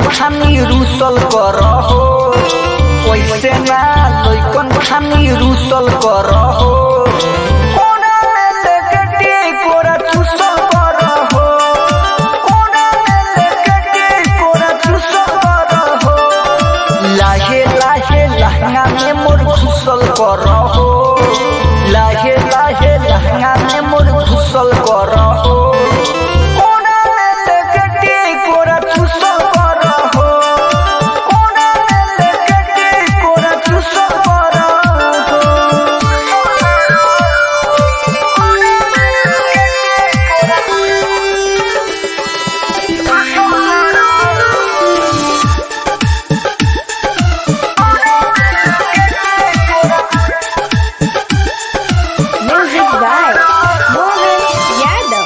खानी रूसल कर हो वैसे ना लइकन खानी रूसल कर हो कोना में लेके टेकोरा चूसल कर हो कोना में लेके टेकोरा चूसल कर हो लाहे लाहे लहंगा में मोर घुसल कर हो लाहे लाहे लहंगा में मोर घुसल कर हो कोना में लेके टेकोरा चूसल कर हो कोना में लेके टेकोरा चूसल कर Music by Mohan Yadav.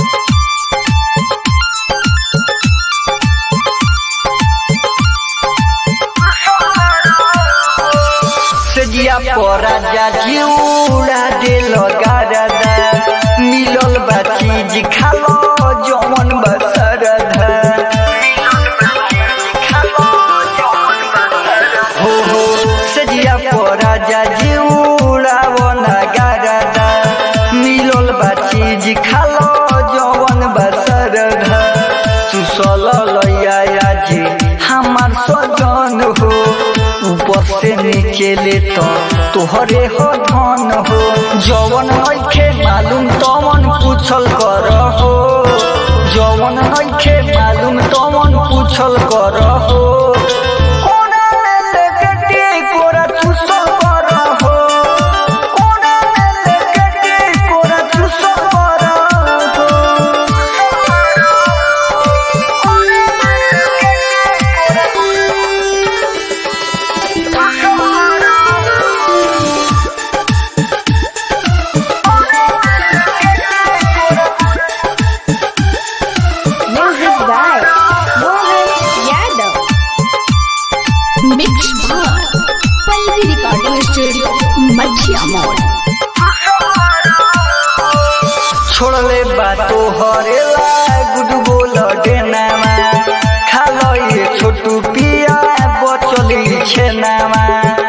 सजिया परा जा जिउड़ा दे लगारदा मिलल बा चीज खालो जमन बसरदा हो हो सजिया परा जा जिउड़ा वना गारदा मिलल बा चीज खालो जवन बसरदा चुसल लैया जी हमार सजन हो ऊपर से नीचे ले तो तोहरे हो धन हो जवन नइखे मालूम तवन पूछल कर हो जवन नइखे मालूम तवन पूछल कर हो कोना में लेके टेकोरा चूसल कर हो कोना में लेके टेकोरा चूसल कर हो Music by Mohan Yadav. Mix by Pallavi Recording Studio, Madhya Mall. छोड़ले बातो हरेला गुड बोल डेनामा खालो ये छोटू पिया बचली छेनामा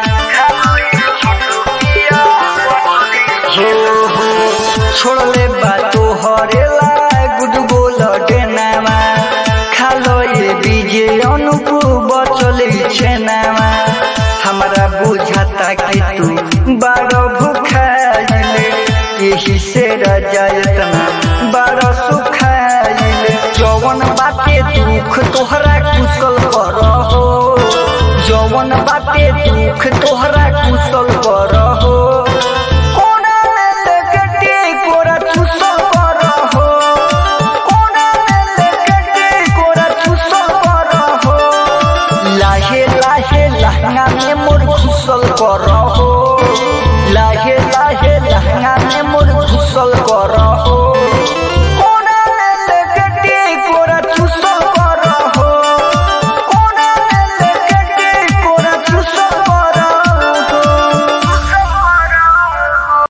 हो हो छोड़ले बातो हरेला गुड बोल डेनामा खालो ये बीजे अनुकू बचली छेनामा हमरा बुझाता कि तू बड़ भूखाइले यही से रजायतना बड़ सुखाइले जवन बाटे दुख तोहरा कुशल कर हो जवन बाटे दुख तोहरा कुशल कर हो कोना में लेके टेकोरा चूसल कर हो कोना में लेके टेकोरा चूसल कर हो लाहे लाहे लहंगा में मोर घुसल कर हो लाहे लाहे लहंगा में मोर घुसल कर